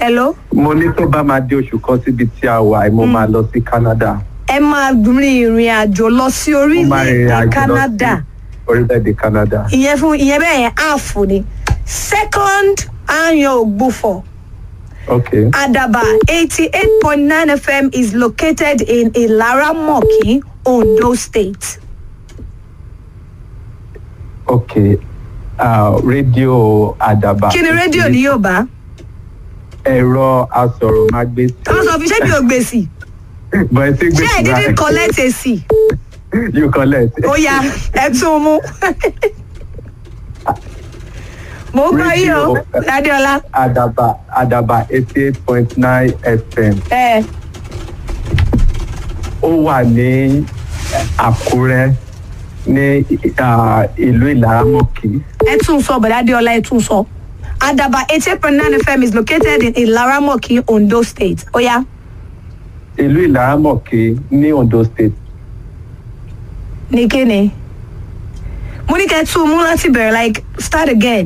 hello mo ní tó bá máa dé oṣù kan síbi tí a wà mo máa lọ sí canada ẹ máa rin ìrìn àjò lọ sí mo máa rìnrìn orílẹ̀-èdè àjò lọ canada sí orílẹ̀-èdè canada ìyẹn fún ìyẹn bẹ́ẹ̀ yẹn áàfù ni second ayan ògbufọ̀ ok adaba eighty eight point nine fm is located in ilaramoki ondo state. ok uh, rédíò àdàbà kí ni rédíò ní yorùbá ẹ̀rọ asọ̀rọ̀mágbèsì káwọn sọ fi ṣé mi ò gbèsì but ẹ ti gbé ṣé ẹ dídí collect èsì you collect ó yá ẹ tún mú. mo gbọ́ yìí o Radio- adéọlá àdàbà àdàbà eighty eight point nine fm ẹ ó wà ní àkúrẹ́ ní uh, ìlú ìlàrámọ̀kì ẹ tún sọ bọ̀dá adéọlá ẹ tún sọ adaba eighty eight point nine fm is located in ilaramoki ondo state ó yá ìlú ìlàrámọ̀kì ní ondo state ní kíni mo ní kẹ́ tún mú láti bẹ̀rẹ̀ like start again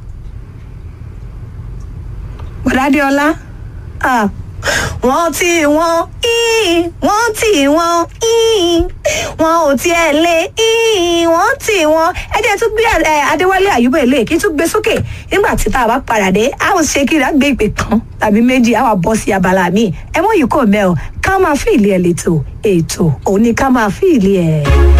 bọ̀dá adéọlá ah wọ́n tí wọ́n ín wọ́n tí wọ́n ín wọ́n ò tiẹ̀ lé ín wọ́n tí wọ́n ẹ jẹ́ tún gbé ẹ, adéwálé àyùbá èlé kí tún gbé sókè nígbà tí tá a bá padà dé a ò ṣe kí n gbé ìpè kan tàbí méjì a wà bọ́ sí abala míì ẹ mọ̀ yìí kò mẹ́ o ká máa fi ìlí ẹ̀ lẹ́tọ̀ ètò òní ká máa fi ìlí ẹ̀.